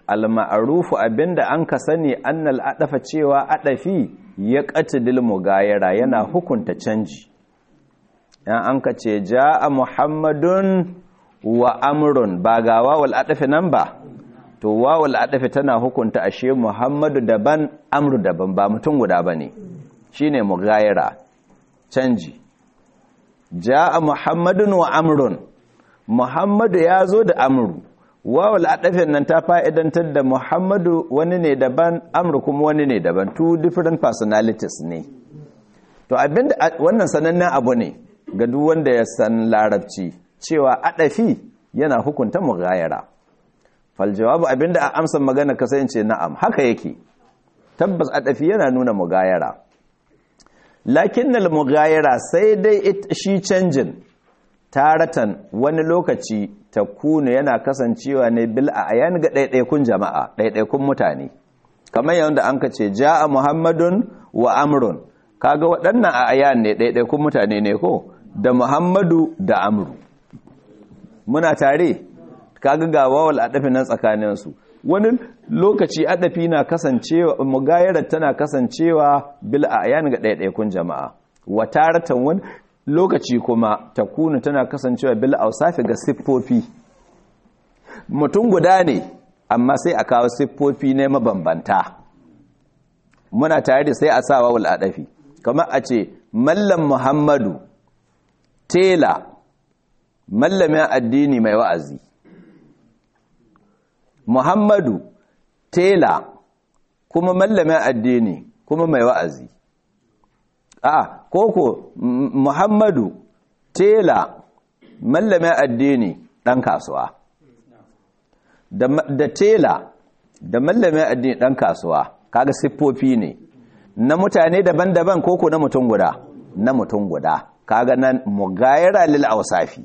al-ma'rufu abinda an ka sani annal adafa cewa adafi ya qatdil mugayara yana hukunta canji yan an ka ce jaa muhammadun wa amrun ba ga wawul adafi nan ba to wawul adafi tana hukunta ashe muhammadu daban amru daban ba mutum guda bane shine mugayara canji jaa muhammadun wa amrun muhammadu ya zo da amru wawul adafin nan ta fa'idantar da muhammadu wani ne daban amru kuma wani ne daban two different personalities ne to abinda wannan sanannen abu ne ga duk wanda ya san larabci cewa adafi yana hukunta mughayara fal jawabu abinda a amsa magana kasance na'am haka yake tabbas adafi yana nuna mughayara lakinnal mughayara sai dai shi canjin taratan wani lokaci ta kuna yana kasancewa ne bil a ayan ga ɗaiɗaikun jama'a ɗaiɗaikun mutane kamar yadda an ka ce ja'a muhammadun wa amrun kaga waɗannan a ayan ne ɗaiɗaikun mutane ne ko da muhammadu da amru muna tare kaga ga wawal adafi nan tsakaninsu wani lokaci adafi na kasancewa mugayarar tana kasancewa bil a ayan ga ɗaiɗaikun jama'a wa taratan wani lokaci kuma ta kuna tana kasancewa bil ausafi ga siffofi mutum guda ne amma sai a kawo siffofi ne mabambanta muna tare da sai a sa wawul adafi kamar a ce mallam muhammadu tela mallamin addini mai wa'azi muhammadu tela kuma mallamin addini kuma mai wa'azi a koko muhammadu tela mallamin addini ɗan kasuwa da tela da mallamin addini ɗan kasuwa kaga siffofi ne na mutane daban-daban koko na mutum guda na mutum guda kaga nan mugayara lil awsafi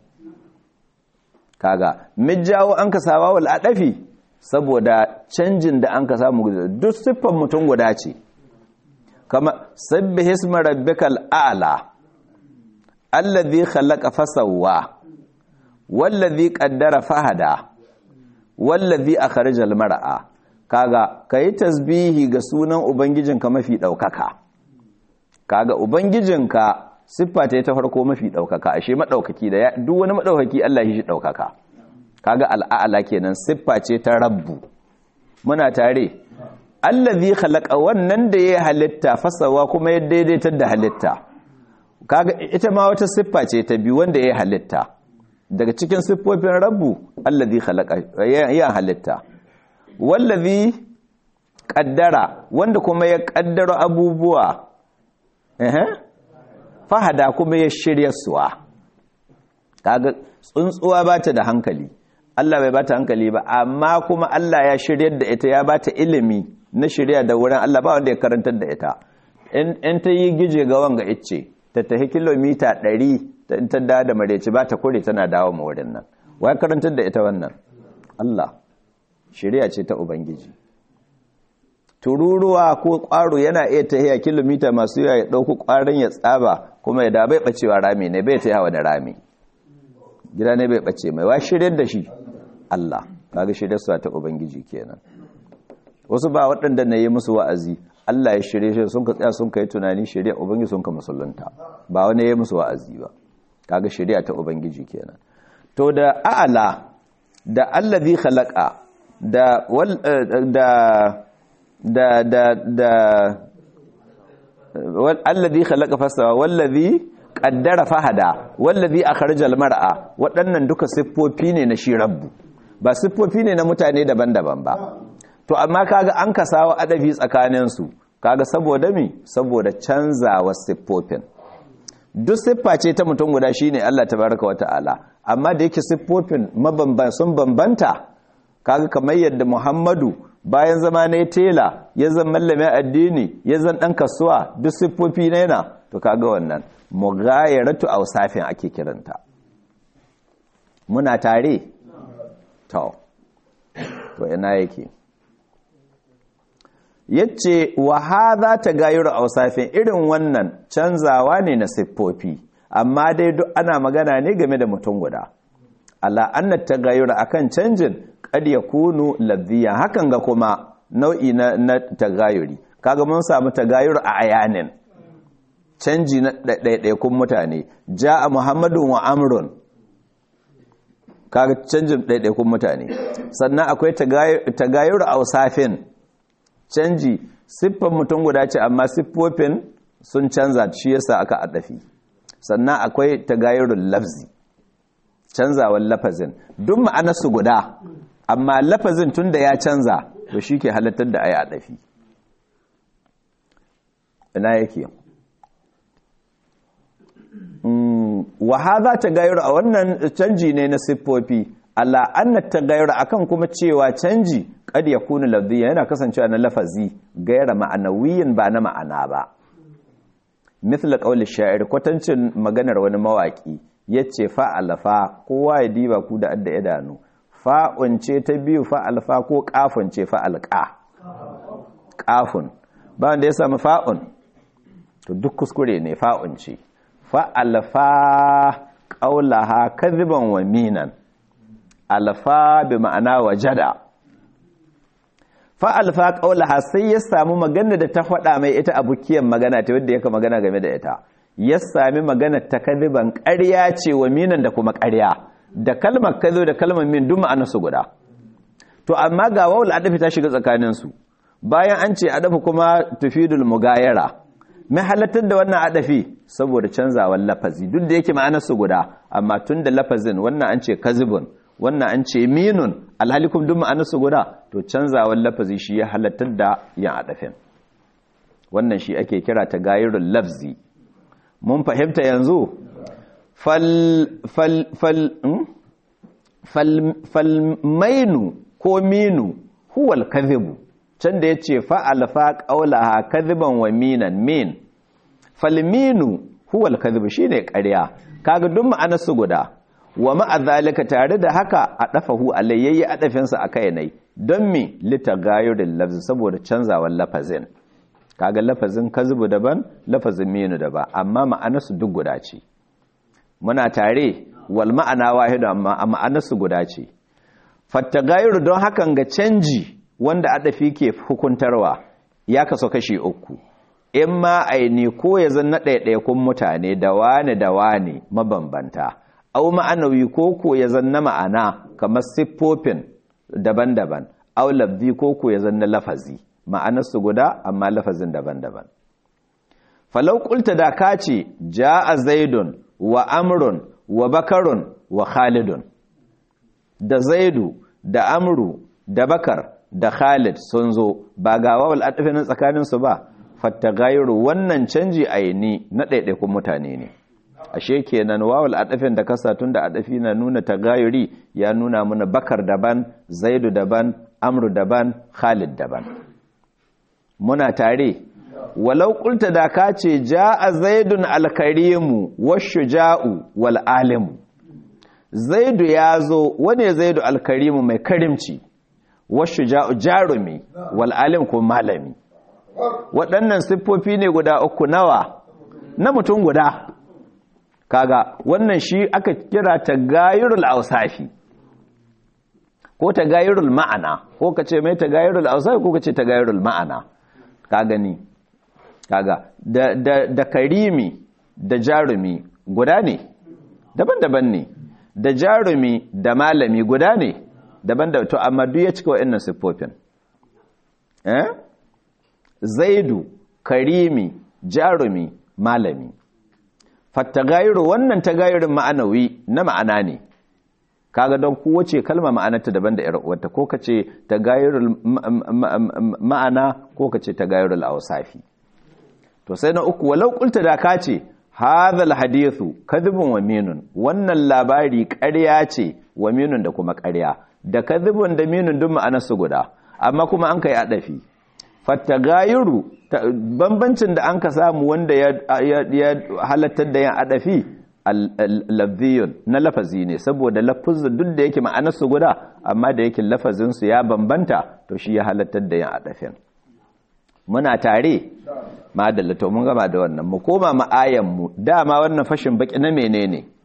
kaga mijawo an ka sawa wal adafi saboda canjin da an ka samu duk siffan mutum guda ce kama sabbih isma rabbikal a'la alladhi khalaqa fasawwa wallazi qaddara fahada wallazi akhrajal mar'a kaga kai tasbihi ga sunan ubangijinka mafi daukaka kaga ubangijinka siffa ta ta farko mafi daukaka ashe madaukaki da duk wani madaukaki Allah shi daukaka kaga al'a'la kenan siffa ce ta rabbu muna tare allazi khalaqa wannan da ya halitta fasawa kuma ya daidaitar da halitta kaga ita ma wata siffa ce ta biyu wanda ya halitta daga cikin siffofin rabbu allazi khalaqa ya halitta wallazi qaddara wanda kuma ya kaddara abubuwa eh fahada kuma ya shirya suwa kaga tsuntsuwa bata da hankali Allah bai bata hankali ba amma kuma Allah ya shiryar da ita ya bata ilimi na shirya da wurin Allah ba wanda ya karantar da ita in ta yi gije ga wanga icce ta tafi kilomita 100 ta da da mareci ba ta kure tana dawo ma wurin nan wai karantar da ita wannan Allah shirya ce ta ubangiji tururuwa ko kwaro yana iya tahiya kilomita masu yawa ya dauko kwaron ya tsaba kuma ya da bai bacewa rami ne bai tahiya wani rami gida ne bai bace mai wa shiryar da shi Allah kaga shiryar su ta ubangiji kenan wasu ba waɗanda na yi musu wa'azi Allah ya shirye shi sun ka tsaya sun kai tunani shari'a ubangiji sun ka musulunta ba wani ya musu wa'azi ba kaga shari'a ta ubangiji kenan to da a'ala da allazi khalaqa da wal da da da da wal allazi khalaqa fasawa wallazi qaddara fahada wallazi akhrajal mar'a waɗannan duka siffofi ne na shi rabbu ba siffofi ne na mutane daban-daban ba to amma kaga an kasawa adabi tsakaninsu kaga saboda mi saboda canzawa siffofin duk siffa ce ta mutum guda shine Allah tabaraka wa ta'ala amma da yake siffofin mabamban sun bambanta kaga kamar yadda Muhammadu bayan zama ne tela ya zan mallamin addini ya zan dan kasuwa duk siffofi ne na to kaga wannan mughayaratu awsafin ake kiranta muna tare to to ina yake yace wa hadha tagayyur awsafin irin wannan canzawa ne na siffofi amma dai duk ana magana ne game da mutum guda ala anna tagayyur akan canjin kad yakunu ladhiya hakan ga kuma nau'i na, na tagayyuri kaga mun samu tagayyur a ayanin canji na ɗaiɗaikun mutane ja'a muhammadun wa amrun kaga canjin ɗaiɗaikun mutane sannan akwai tagayyur a usafin canji siffan mutum guda ce amma siffofin sun canza shi yasa aka adafi sannan akwai tagayyurul lafzi canzawan lafazin duk ma'anarsu guda amma lafazin tunda ya canza to shi ke halattar da ayi adafi ina yake wa hadha tagayyur a wannan canji ne na siffofi ala anna tagayyur akan kuma cewa canji kad yakunu lafziyan yana kasancewa na lafazi gaira ma'anawiyin ba na ma'ana ba mithla qawli sha'ir kwatancin maganar wani mawaki yace fa alfa kowa ya diba ku da adda idanu fa'un ce ta biyu fa alfa ko qafun ce fa alqa qafun ba wanda ya samu fa'un to duk kuskure ne fa'un ce fa alfa qawlaha kadhiban wa minan alfa bi ma'ana wajada fa alfa qawlaha sai ya samu magana da ta faɗa mai ita abukiyan magana ta wanda yake magana game da ita ya sami magana ta kadiban ƙarya ce wa minan da kuma ƙarya da kalmar kazo da kalmar min duk ma'ana su guda to amma ga wawul adafi ta shiga tsakanin su bayan an ce adafi kuma tufidul mugayara mai halattar da wannan adafi saboda canzawar lafazi duk da yake ma'anar su guda amma tun da lafazin wannan an ce kazibun wannan an ce minun alhalikum duk ma'anar su guda to canzawar lafazi shi ya halattar da yin adafin wannan shi ake kira ta gayirul lafzi mun fahimta yanzu fal fal fal fal fal mainu ko minu huwal kadhibu can da yace fa alfa qawlaha kadhiban wa minan min fal minu huwal kadhibu shine ƙarya kaga duk ma'anar su guda wa ma'a zalika tare da haka a dafahu alayyayi adafinsa akai nai don me litagayuril lafzi saboda canzawar lafazin kaga lafazin kazbu daban lafazin minu daban amma ma'anarsu duk guda ce muna tare wal ma'ana wahidu amma ma'anarsu guda ce fattagayuru don hakan ga canji wanda adafi ke hukuntarwa ya kaso kashi uku in ma aini ko ya zanna ɗaiɗaikun mutane da wane da wane mabambanta au ma'anawi ko ko ya zanna ma'ana kamar siffofin daban-daban au labdi ko ko ya zanna lafazi ma'anarsu guda amma lafazin daban-daban falau kulta da ka ce ja'a zaidun wa amrun wa bakarun wa khalidun da zaidu da amru da bakar da khalid sun zo ba ga wawal adafin tsakaninsu ba fattagayru wannan canji aini na ɗaiɗaikun mutane ne ashe kenan wawal adafin da kasa tun da adafi na nuna tagayuri ya nuna mana bakar daban zaidu daban amru daban khalid daban muna tare walau kulta da ka ce ja'a zaidun alkarimu washuja'u wal alimu zaidu ya zo wane zaidu alkarimu mai karimci washuja'u jarumi wal alim ko malami waɗannan siffofi ne guda uku nawa na mutum guda kaga wannan shi aka kira tagayurul ausafi ko tagayurul ma'ana ko ka ce mai tagayurul ausafi ko ka ce tagayurul ma'ana ka gani kaga da, da, da karimi da jarumi guda ne daban-daban ne da jarumi da malami guda ne daban-daban to amma duk ya cika wa'annan siffofin eh zaidu karimi jarumi malami fattagayru wannan tagayurin ma'anawi na ma'ana ne kaga don kowace kalma ma'anarta daban da wata ko ka ce tagayurul ma'ana ko ka ce tagayurul awsafi to sai na uku walau kulta da ka ce hadhal hadithu kadhibun wa minun wannan labari ƙarya ce wa minun da kuma ƙarya da kadhibun da minun duk ma'anar su guda amma kuma an kai adafi fattagayuru bambancin da an ka samu wanda ya halattar da yin adafi lafziyun na lafazi ne saboda lafazin duk da yake ma'anarsu guda amma da yake lafazinsu ya bambanta to shi ya halattar da yin adafin muna tare madalla to mun gama da wannan mu koma ma'ayan mu dama wannan fashin baki na menene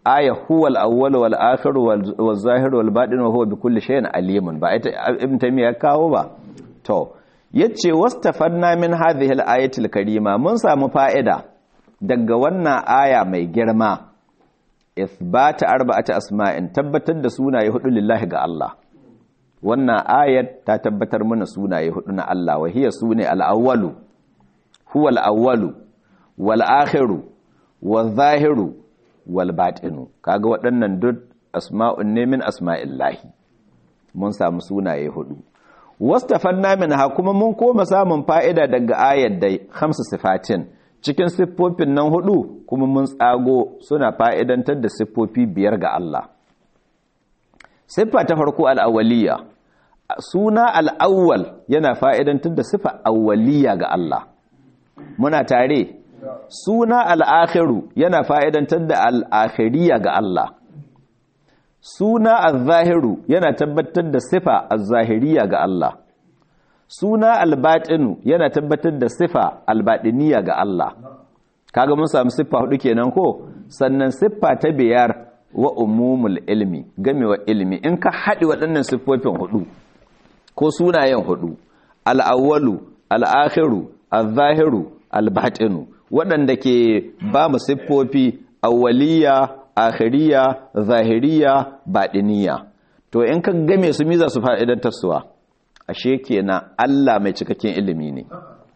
aya huwa al-awwal wal akhir wal zahir wal batin wa huwa bi kulli shay'in alimun ba ita ibn taymiya kawo ba to yace wastafanna min hadhihi al-ayati al-karima mun samu fa'ida daga wannan aya mai girma ithbata arba'ati asma'in tabbatar da sunaye hudu lillahi ga Allah wannan ayat ta tabbatar mana sunaye hudu na Allah wa hiya sune al-awwalu huwa al-awwalu wal akhiru wal zahiru wal batinu kaga waɗannan duk asma'un ne min asma'illahi mun samu sunaye hudu wastafanna minha kuma mun koma samun fa'ida daga ayat dai khamsu sifatin cikin siffofin nan hudu kuma mun tsago suna fa'idantar da siffofi biyar ga Allah siffa ta farko al'awwaliya suna al'awwal yana fa'idantar da siffa awwaliya ga Allah muna tare suna al'akhiru yana fa'idantar da al'akhiriya ga Allah suna al-zahiru yana tabbatar da sifa al-zahiriya ga Allah suna al-batinu yana tabbatar da sifa al-batiniya ga Allah kaga mun samu siffa hudu kenan ko sannan siffa ta biyar wa umumul ilmi gamewa ilmi in ka haɗi waɗannan siffofin hudu ko sunayen hudu al-awwalu al-akhiru al-zahiru al-batinu waɗanda ke ba mu siffofi awwaliya akhiriya zahiriya baɗiniya to in ka game su miza su fa'idantar suwa ashe kenan Allah mai cikakken ilimi ne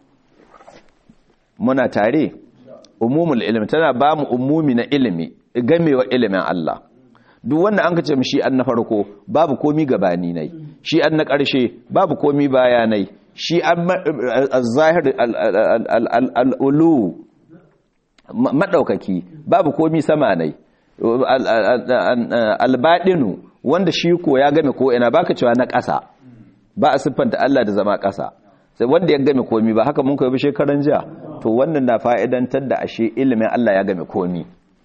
muna tare umumul ilimi tana ba mu umumi na ilimi gamewa ilimin Allah duk wanda an kace shi an na farko babu komi gabani nai shi an na ƙarshe babu komi bayanai shi an zahir al'ulu maɗaukaki babu komi sama nai albaɗinu wanda shi ko ya game ko ina baka cewa na ƙasa ba a siffanta Allah da zama ƙasa sai wanda ya game komi ba haka mun koyi shekaran jiya to wannan na fa'idantar da ashe ilimin Allah ya game komi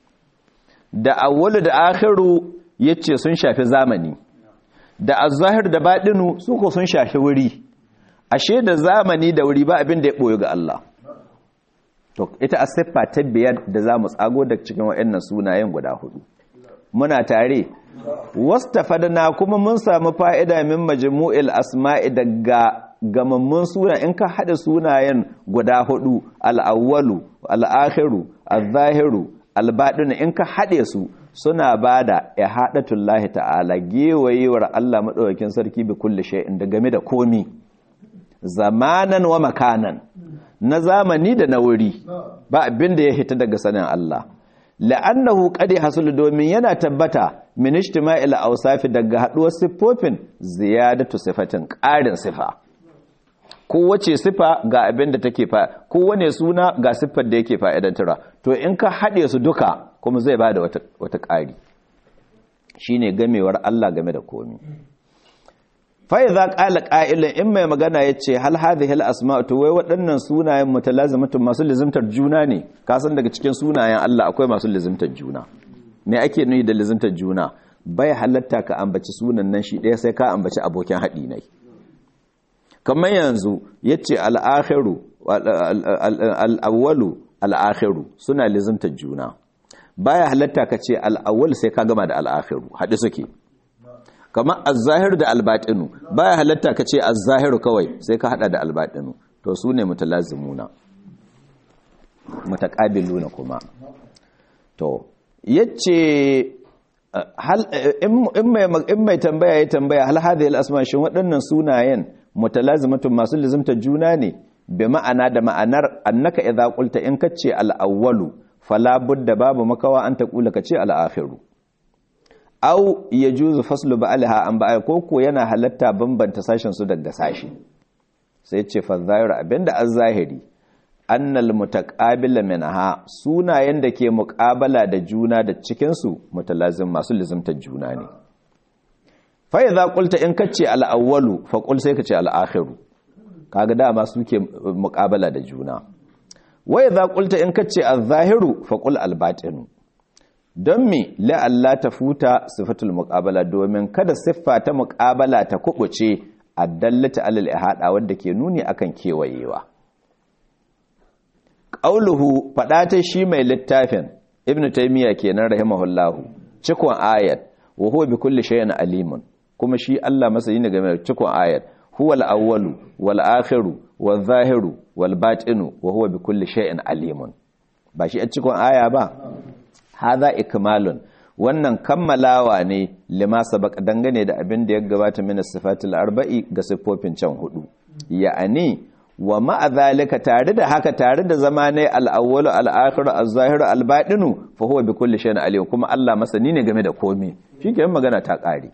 da awwalu da akhiru yace sun shafi zamani da az-zahir da baɗinu su ko sun shafi wuri ashe da zamani da wuri ba abin da ya boye ga Allah to ita a siffa ta biyar da za mu tsago da cikin waɗannan sunayen guda hudu muna tare wastafadna kuma mun samu fa'ida min majmu'il asma'i daga gamammun suna in ka haɗa sunayen guda hudu al-awwalu al-akhiru al-zahiru al-batin in ka haɗe su suna bada ihadatullahi ta'ala gewayewar Allah madaukakin sarki bi kulli shay'in da game da komi zamanan wa makanan na zamani da na wuri ba abin da ya hita daga sanin Allah la'annahu qad hasulu domin yana tabbata min ijtima'il awsafi daga haduwar siffofin ziyadatu sifatin ƙarin sifa kowace sifa ga abin da take fa kowane suna ga siffar da yake fa'idantarwa to in ka haɗe su duka kuma zai bada wata wata ƙari shine gamewar Allah game da komi fa'iza ƙala ƙa'ilin in mai magana ya ce hal hadhi hal asma to wai waɗannan sunayen mutalazimatun masu lizimtar juna ne kasan daga cikin sunayen Allah akwai masu lizimtar juna me ake nuni da lizimtar juna bai halatta ka ambaci sunan nan shi ɗaya sai ka ambaci abokin haɗi ne kamar yanzu ya ce al'akhiru al'awwalu al'akhiru suna lizimtar juna baya halatta ka ce al'awwal sai ka gama da al'akhiru haɗi suke kamar az-zahir da al-batinu baya halatta ka ce az-zahiru kawai sai ka hada da al-batinu to su ne mutalazimuna mutaqabiluna kuma to yace hal in mai in mai tambaya ya tambaya hal hadhihi al-asma shin waɗannan sunayen mutalazimatun masu lizimta juna ne bi ma'ana da ma'anar annaka idza qulta in kace al-awwalu fala budda babu makawa an taqula kace al-akhiru au ya juzu faslu ba'alha an ba'a koko yana halatta bambanta sashen su daga sashi sai ce fa zahir abinda az-zahiri annal mutaqabila minha sunayen da ke muqabala da juna da cikin su mutalazim masu lizimtar juna ne fa idza qulta in kace al-awwalu fa qul sai kace al-akhiru kaga dama suke muqabala da juna wa idza qulta in kace az-zahiru fa qul al-batinu don me la'alla ta futa sifatul muqabala domin kada siffa ta muqabala ta kubuce addallata alal ihada wanda ke nuni akan kewayewa qauluhu fada ta shi mai littafin ibnu taymiya kenan rahimahullahu cikon ayat wa huwa bi kulli shay'in alimun kuma shi Allah masani ne game da cikon ayat huwal awwalu wal akhiru wal zahiru wal batinu wa huwa bi kulli shay'in alimun ba shi a cikon aya ba hadha ikmalun wannan kammalawa ne lima sabaka dangane da abin da ya gabata min sifatul arba'i ga siffofin can hudu ya'ani wa ma'a zalika tare da haka tare da zama ne al-awwalu al-akhiru az-zahiru al-batinu fa huwa bi kulli shay'in alim kuma Allah masani ne game da komai shikenan magana ta kare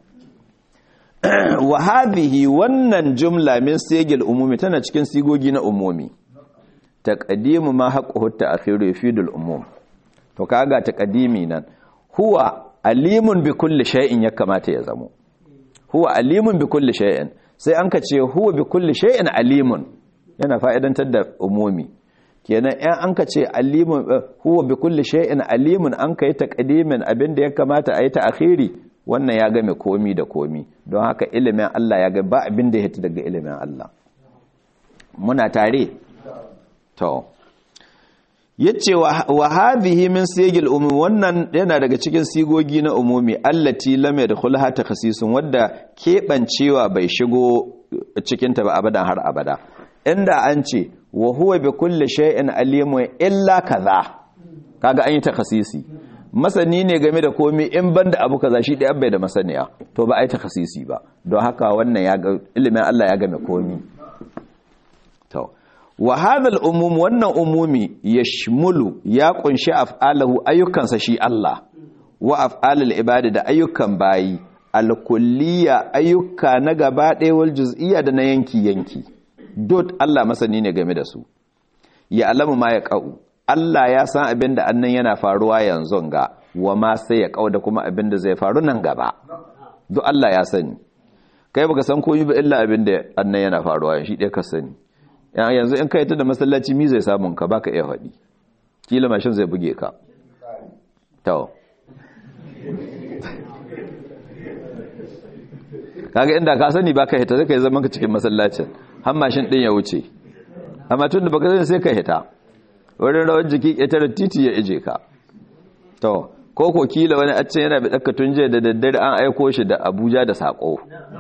wa hadhihi wannan jumla min sigil umumi tana cikin sigogi na umumi taqdimu ma haqquhu ta'khiru yufidul umum to kaga taqdimi nan huwa alimun bi kulli shay'in ya kamata ya zamo huwa alimun bi kulli shay'in sai an ka ce huwa bi kulli shay'in alimun yana fa'idantar da umumi kenan ɗan an ka ce alimun huwa bi kulli shay'in alimun an ka yi taqdimin abin da ya kamata a yi ta akhiri wannan ya game komi da komi don haka ilimin Allah ya ga ba abin da ya hita daga ilimin Allah muna tare to yace wa hadhihi min sigil umum wannan yana daga cikin sigogi na umumi allati lam yadkhulha takhsisun wadda kebancewa bai shigo cikin ta ba abadan har abada inda an ce wa huwa bi kulli shay'in alimun illa kaza kaga an yi takhsisi masani ne game da komai in banda abu kaza shi da bai da masaniya to ba ai takhsisi ba don haka wannan ya ga ilimin Allah ya game komai to wa hadal umum wannan umumi yashmulu ya kunshi af'alahu ayyukansa shi Allah wa af'alul ibadi da ayyukan bayi alkulliya ayyuka na gaba ɗaya wal juz'iyya da na yanki yanki dot Allah masani ne game da su ya alamu ma ya qau Allah ya san abin da annan yana faruwa yanzu ga wa ma sai ya qau da kuma abin da zai faru nan gaba duk Allah ya sani kai baka san komai ba illa abin da annan yana faruwa shi ɗaya ka sani yanzu in kai ta da masallaci mi zai samun ka baka iya faɗi kila mashin zai buge ka to kaga inda ka sani baka hita sai kai zaman ka cikin masallacin har mashin din ya wuce amma tun da baka sani sai ka hita wurin rawar jiki ƙetare titi ya ije ka to ko ko kila wani a yana bi ɗaka tun jiya da daddare an aiko shi da abuja da saƙo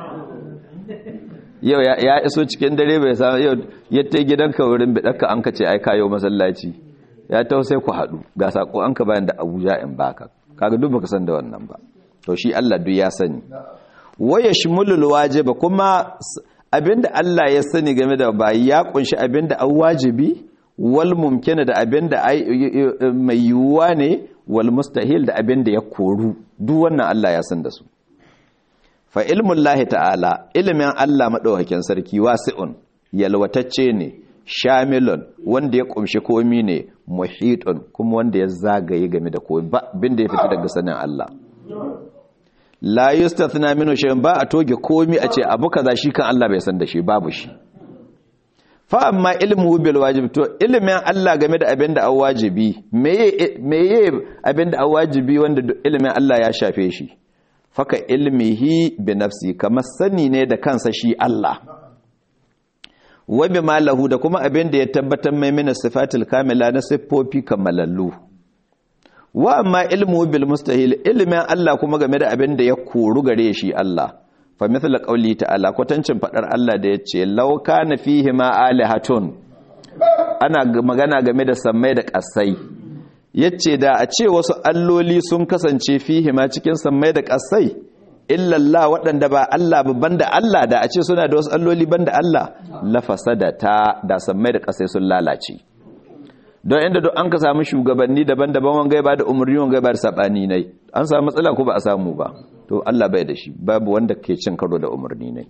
yau ya iso cikin dare bai samu yau ya ta gidanka wurin bidaka an ka ce ai kayo masallaci ya ta sai ku haɗu ga sako an ka bayan da abuja in baka kaga duk baka san da wannan ba to shi Allah duk ya sani waya shimulul wajiba kuma abinda Allah ya sani game da bayi ya kunshi abinda an wajibi wal mumkina da abinda mai yiwuwa ne wal mustahil da abinda ya koru duk wannan Allah ya san da su fa ilmun lahi ta'ala ilimin Allah maɗaukakin sarki wasi'un yalwatacce ne shamilun wanda ya ƙumshi komi ne muhitun kuma wanda ya zagaye game da komi ba bin da ya fita daga sanin Allah la yustathna minhu shay'un ba a toge komi a ce abu kaza shi kan Allah bai san da shi babu shi fa amma ilmu bil wajib to ilimin Allah game da abin da wajibi meye meye abin da wajibi wanda ilimin Allah ya shafe shi faka ilmihi bi nafsi kamar sani ne da kansa shi Allah wa bi malahu da kuma abin da ya tabbatar mai mina sifatul kamila na siffofi kamalallu wa amma ilmu bil mustahil ilmin Allah kuma game da abin da ya koru gare shi Allah fa mithla qawli ta'ala kwatancin fadar Allah da yace law kana fihi ma alihatun ana magana game da sammai da kasai yace da a ce wasu alloli sun kasance fihi ma cikin sammai da kasai illallah waɗanda ba Allah ba banda Allah da a ce suna da wasu alloli banda Allah lafasada ta da sammai da kasai sun lalace don inda duk an ka samu shugabanni daban-daban wanga ba da umarni wanga ba da sabani nai an samu matsala ko ba a samu ba to Allah bai da shi babu wanda ke cin karo da umarni nai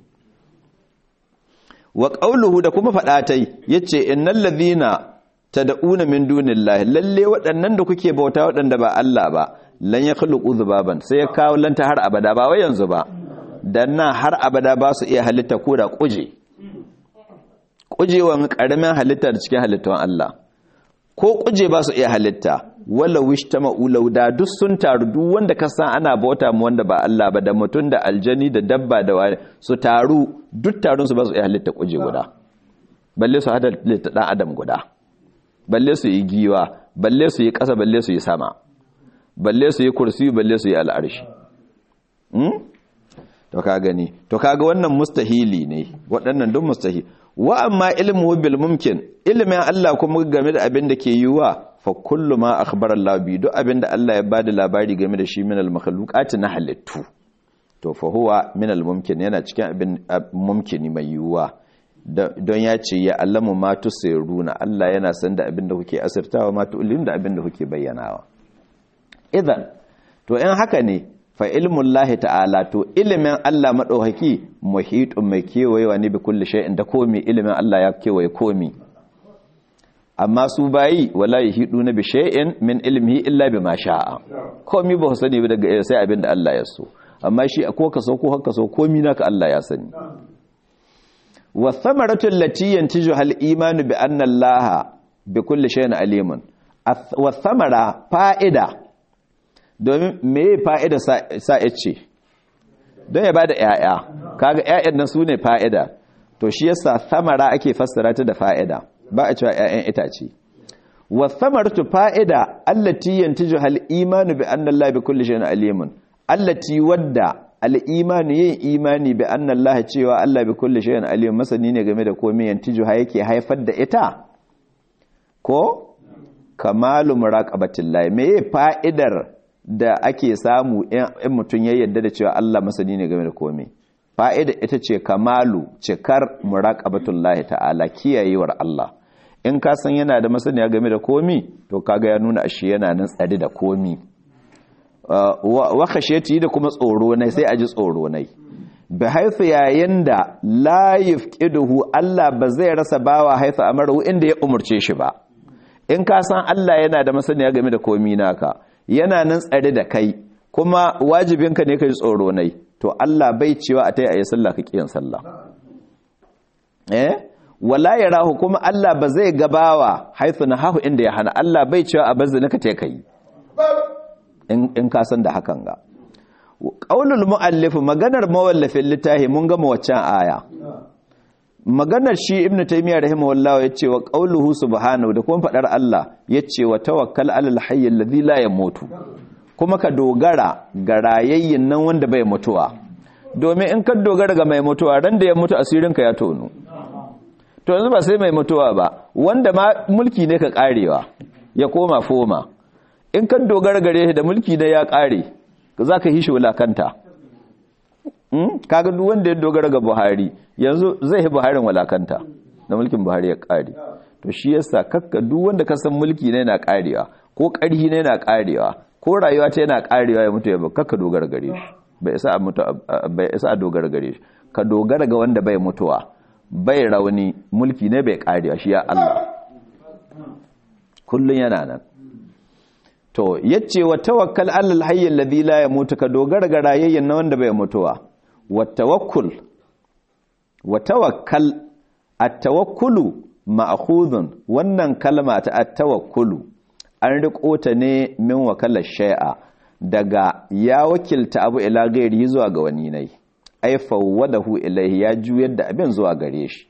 wa qauluhu da kuma fadatai yace innal ladhina tad'una min dunillahi lalle waɗannan da kuke bauta waɗanda ba Allah ba lan yakhluqu dhubaban sai ya kawo lanta har abada ba wai yanzu ba dan nan har abada ba su iya halitta ko da kuje kujewan karamin halitta da cikin halittawan Allah ko kuje ba su iya halitta wala wishtama ulauda duk sun taru duk wanda ka san ana bauta mu wanda ba Allah ba da mutum da aljani da dabba da wani su taru duk tarun su ba su iya halitta kuje guda balle su hada halitta dan adam guda balle su yi giwa balle su yi ƙasa balle su yi sama balle su yi kursi balle su yi al'arshi to ka gani to kaga wannan mustahili ne waɗannan duk mustahili wa amma ilmu bil mumkin ilmin Allah kuma game da abin da ke yiwa fa kullu ma akhbara Allah bi duk abin da Allah ya bada labari game da shi min al makhluqati na halittu to fa huwa min al mumkin yana cikin abin mumkini mai yiwuwa don ya ce ya allamu ma tusiruna Allah yana san da abin da kuke asirtawa ma tu'lin da abin da kuke bayyanawa idan to in haka ne fa ilmun lahi ta'ala to ilimin Allah maɗauhaki muhitun mai kewayewa ne bi kulli shay'in da komi ilimin Allah ya kewaye komi amma su bayi wala yahidu na bi shay'in min ilmihi illa bima sha'a komi ba sani ba daga sai abin da Allah ya so amma shi ko ka so ko haka so komi naka Allah ya sani wa thamaratu allati yantiju hal imanu bi anna Allah bi kulli shay'in alimun wa thamara fa'ida domin me fa'ida sa ce don ya ba da ‘ya'ya kaga ‘ya'yan nan su ne fa'ida to shi yasa samara ake fassara ta da fa'ida ba a cewa ‘ya'yan itace wa samartu fa'ida allati yantiju hal imanu bi anna Allah bi kulli shay'in alimun allati wadda al imanu yin imani bi anna Allah cewa Allah bi kulli shay'in alimun masani ne game da komai yantiju ha yake haifar da ita ko kamalu muraqabatillahi me fa'idar da ake samu in mutum ya yadda da cewa Allah masani ne game da komai fa'ida ita ce kamalu cikar muraqabatullahi ta'ala kiyayewar Allah in ka san yana da masaniya game da komi to kaga ya nuna ashe yana nan tsare da komi wa khashiyati da kuma tsoro ne sai a ji tsoro ne bi haifu yayin da la yafqiduhu Allah ba zai rasa bawa haifu amaru inda ya umurce shi ba in ka san Allah yana da masaniya game da komi naka yana nan tsare da kai kuma wajibinka ne ka ji tsoro nai to Allah bai cewa a ta yi a yi sallah ka ƙiyan sallah eh wala ya rahu kuma Allah ba zai gabawa haithu na hahu inda ya hana Allah bai cewa a bazzi naka te kai in ka san da hakan ga qaulul muallif maganar mawallafin littafi mun gama waccan aya maganar shi ibn taymiya rahimahullah yace wa qauluhu subhanahu da kuma fadar Allah yace wa tawakkal alal hayy alladhi la yamutu kuma ka dogara ga rayayyin nan wanda bai mutuwa domin in ka dogara ga mai mutuwa ran da ya mutu asirin ka ya tono to yanzu ba sai mai mutuwa ba wanda ma mulki ne ka karewa ya koma foma in ka dogara gare shi da mulki ne ya kare zaka hishi wulakanta kaga duk wanda ya dogara ga Buhari yanzu zai yi Buharin walakanta da mulkin Buhari ya kare to shi yasa kakka duk wanda ka san mulki ne na karewa ko karhi ne na karewa ko rayuwa ta yana karewa ya mutu ya kakka dogara gare shi bai isa a mutu bai isa a dogara gare shi ka dogara ga wanda bai mutuwa bai rauni mulki ne bai karewa shi ya Allah kullun yana nan to yace wa tawakkal alal hayy alladhi la yamutu ka dogara ga rayayyen na wanda bai mutuwa wa tawakkul wa tawakkal at-tawakkulu ma'khudun wannan kalma ta at-tawakkulu an riko ta ne min wakalar shay'a daga ya wakilta abu ila gairi zuwa ga wani nai ai fawwadahu ilaihi ya juyar da abin zuwa gare shi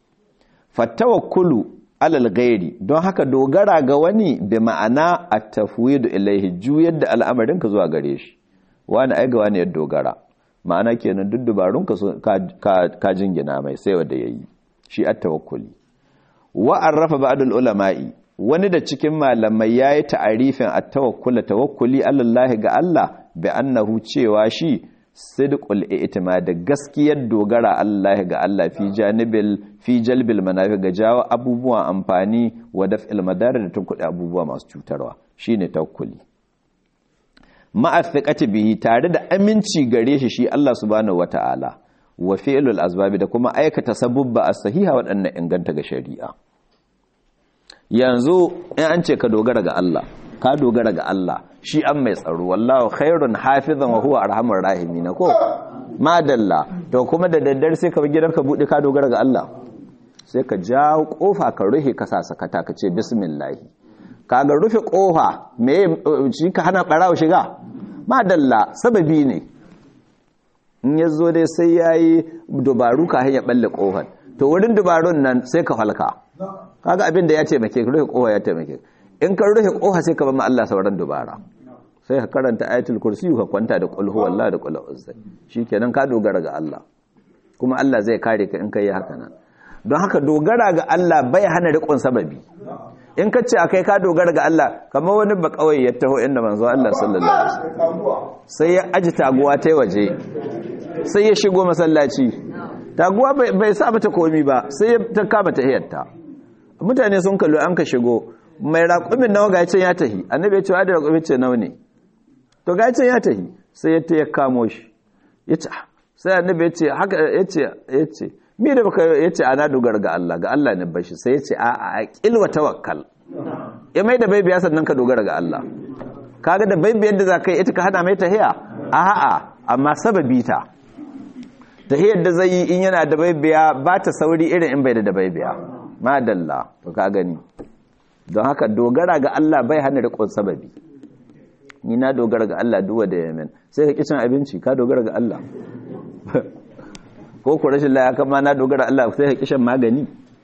fatawakkulu alal gairi don haka dogara ga wani bi ma'ana at-tafwidu ilaihi juyar da al'amarinka zuwa gare shi wani ai ga wani ya dogara ma'ana kenan duk dubarunka ka ka jingina mai sai wanda yayi shi at-tawakkuli wa arrafa ba'dul ulama'i wani da cikin malamai yayi ta'arifin at-tawakkul tawakkuli alallahi ga Allah bi annahu cewa shi sidqul i'timad gaskiyar dogara Allah ga Allah fi janibil fi jalbil manafi ga jawo abubuwan amfani wa daf'il madar da tunkuɗe abubuwa masu cutarwa shine tawakkuli ma'athiqati bihi tare da aminci gare shi shi Allah subhanahu wata'ala wa fi'lul asbabi da kuma aikata sabubba as-sahiha waɗannan inganta ga shari'a yanzu in an ce ka dogara ga Allah ka dogara ga Allah shi an mai tsaro wallahu khairun hafizan wa huwa arhamur rahimin ko madalla to kuma da daddare sai ka gidan ka bude ka dogara ga Allah sai ka jawo kofa ka rufe ka sa sakata ka ce bismillah kaga rufe kofa me shi ka hana barawo shiga madalla sababi ne in yazo dai sai yayi dubaru ka hanya balle kofar to wurin dubarun nan sai ka halka kaga abin da ya taimake ka rufe kofa ya taimake in ka rufe kofa sai ka ba Allah sauran dubara sai ka karanta ayatul kursi ka kwanta da qul huwallahu da qul a'udhu shikenan ka dogara ga Allah kuma Allah zai kare ka in kai haka nan don haka dogara ga Allah bai hana riƙon sababi in ka ce akai ka dogara ga Allah kamar wani ba kawai ya taho inda manzo Allah sallallahu alaihi wasallam sai ya aji taguwa ta waje sai ya shigo masallaci taguwa bai sa mata komi ba sai ta kama tahiyarta mutane sun kallo an ka shigo mai raƙumin nawa ga ya tahi annabi ya ce wa da raƙumin ce nawa ne to ga ya tahi sai ya ta ya kamo shi ya ce sai annabi ya ce haka ya ce ya ce mi da baka ya ce ana dogara ga Allah ga Allah ne bashi sai ya ce a a aqil wa tawakkal ya mai da baibiya sannan ka dogara ga Allah kaga da baibiyar da zaka yi ita ka hada mai tahiya a a amma sababi ta tahiyar da zai yi in yana da baibiya ba ta sauri irin in bai da baibiya madalla to ka gani don haka dogara ga Allah bai hana riƙon sababi ni na dogara ga Allah duwa da yamin sai ka kicin abinci ka dogara ga Allah ko ku rashin laya kama na dogara Allah sai ka kishin magani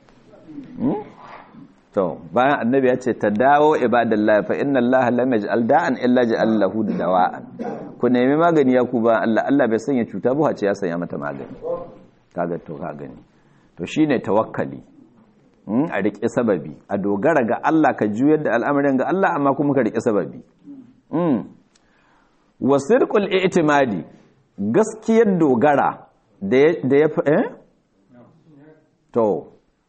to bayan annabi ya ce ta dawo ibadallahi fa inna Allah lam yaj'al da'an illa ja'al lahu dawa'an ku nemi magani ya ku ba Allah Allah bai sanya cuta ba ce ya sanya mata magani kaga to ka gani to shine tawakkali a riƙe sababi a dogara ga Allah ka juyar da al'amarin ga Allah amma kuma ka riƙe sababi wasirƙul itimadi gaskiyar dogara da ya fi eh? to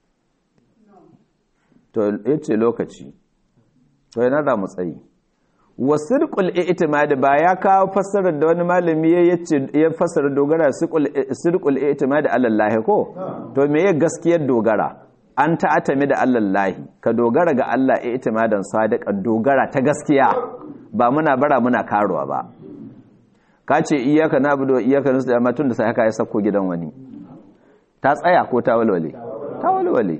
to ya ce lokaci to yana da matsayi wasirƙul itimadi ba ya kawo fassarar da wani malami ya fassara dogara sirƙul itimadi alallahi ko to me ya gaskiyar dogara an ta'atami da allallahi ka dogara ga Allah itimadan sadiqan dogara ta gaskiya ba muna bara muna karuwa ba ka ce iyaka na budo iyaka nasu da matun da sai haka ya sako gidan wani ta tsaya ko ta walwale ta walwale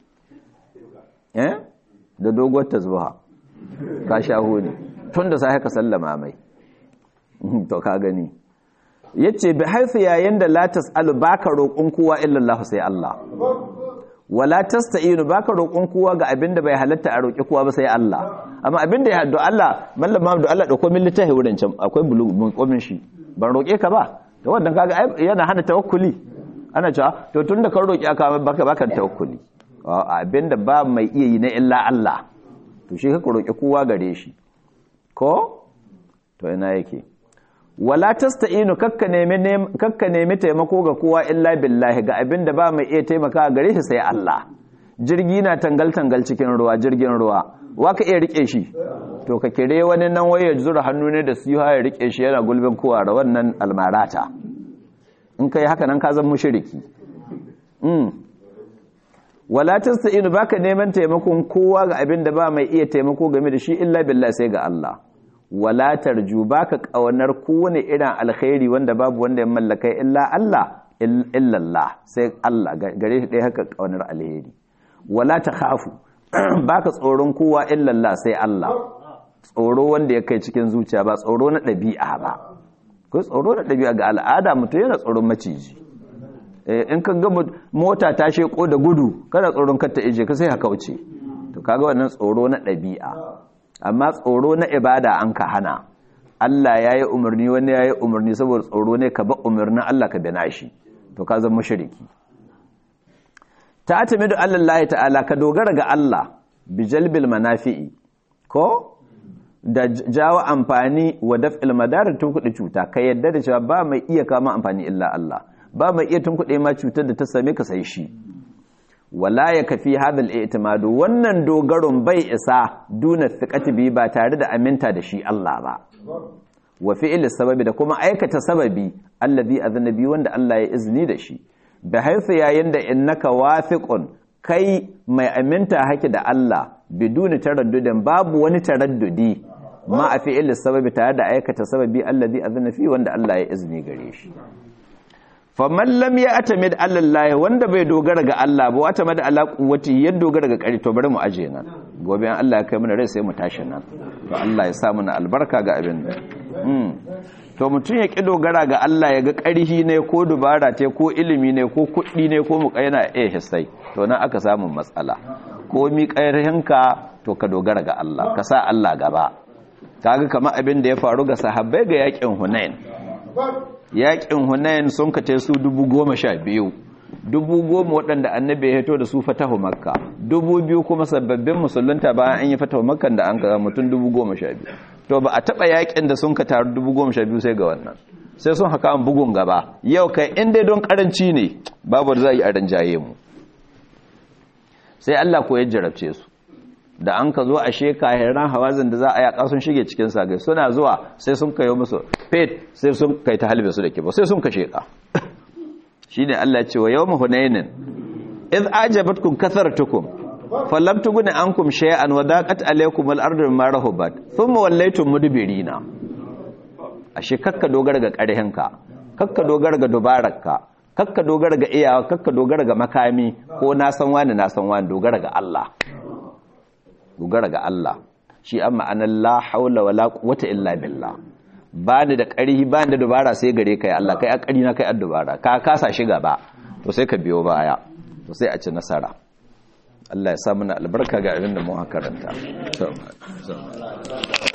eh da doguwar tasbaha ka shaho ne tun da sai haka sallama mai to ka gani yace bi haifu yayin da la tasalu baka roƙon kowa illa Allah sai Allah wala tasta'inu baka roƙon kowa ga abinda bai halatta a roƙi kowa ba sai Allah amma abinda ya haddo Allah mallam Muhammadu Allah dauko min littafi wurin can akwai bulu komin shi ban roƙe ka ba to wannan kaga yana hana tawakkuli ana cewa to tunda ka roƙi aka baka baka tawakkuli abinda ba mai iya yi na illa Allah to shi ka roƙi kowa gare shi ko to ina yake wala tasta'inu kakka nemi kakka nemi taimako ga kowa illa billahi ga abinda ba mai iya taimaka gare shi sai Allah jirgi na tangal tangal cikin ruwa jirgin ruwa waka iya rike shi to ka kire wani nan waye zura hannu ne da su ya rike shi yana gulbin kowa da wannan almarata in kai haka nan ka zan mushriki mm wala tasta'inu baka neman taimakon kowa ga abinda ba mai iya taimako game da shi illa billahi sai ga Allah wala tarju baka kaunar kowane irin alkhairi wanda babu wanda ya mallaka illa Allah illallah sai Allah gare shi ɗaya haka kaunar alheri wala takhafu baka tsoron kowa illallah sai Allah tsoro wanda ya kai cikin zuciya ba tsoro na ɗabi'a ba ko tsoro na ɗabi'a ga al'ada mutum yana tsoron maciji in ka ga mota ta sheko da gudu kada tsoron kar ta ije ka sai ka kauce to kaga wannan tsoro na ɗabi'a amma tsoro na ibada an ka hana Allah ya yi umarni wani ya yi umarni saboda tsoro ne ka ba umarnin Allah ka bina shi to ka zama shiriki ta atami da Allah ta'ala ka dogara ga Allah bijalbil manafi'i ko da jawo amfani wa daf'il madar tun kuɗi cuta ka yadda da cewa ba mai iya kama amfani illa Allah ba mai iya tun kuɗi ma cutar da ta same ka sai shi wala ya kafi hadal i'timadu wannan dogaron bai isa duna thiqati bi ba tare da aminta da shi Allah ba wa fi'il sababi da kuma aikata sababi allazi azna bi wanda Allah ya izini da shi da haifu yayin da innaka wafiqun kai mai aminta haki da Allah biduni taraddudin babu wani taraddudi ma a fi'il sababi tare da aikata sababi allazi azna fi wanda Allah ya izini gare shi faman lam ya atamid Allah wanda bai dogara ga Allah ba wata mada ala quwwati ya dogara ga kari to bari mu aje nan gobe an Allah ya kai mana rai sai mu tashi nan to Allah ya sa mana albarka ga abin da to mutum ya ki dogara ga Allah ya ga ƙarhi ne ko dubara te ko ilimi ne ko kuɗi ne ko muka yana eh hisai to nan aka samu matsala ko mi ƙarhinka to ka dogara ga Allah ka sa Allah gaba kaga kamar abin da ya faru ga sahabbai ga yakin hunain yakin hunain sun kace su dubu goma sha biyu dubu goma waɗanda annabi ya hito da su fatahu makka dubu biyu kuma sababbin musulunta bayan an yi fatahu makka da an kaga mutum dubu goma sha biyu to ba a taɓa yakin da sun ka taru dubu goma sha biyu sai ga wannan sai sun haka an bugun gaba yau kai inda don karanci ne babu da za a yi a ranjaye mu sai Allah ko ya jarabce su da an ka zo a sheka hiran hawazin da za a yaƙa sun shige cikin sagai suna zuwa sai sun kayo musu fet sai sun kai ta halbe su da kiba sai sun ka sheka shi ne Allah ce wa yau mahunainin iz ajabatkum kasartukum falam tuguni ankum shay'an wa daqat alaykum al-ardu bima rahabat thumma wallaytum mudbirina ashe kakka dogara ga ƙarhinka kakka dogara ga dubararka kakka dogara ga iyawa kakka dogara ga makami ko na san wani na san wani dogara ga Allah dogara ga Allah shi an ma'anar la haula wala quwwata illa billah ba ni da ƙarhi ba ni da dubara sai gare kai Allah kai a ƙari na kai a dubara ka kasa shi gaba to sai ka biyo baya to sai a ci nasara Allah ya sa mana albarka ga abin da mu karanta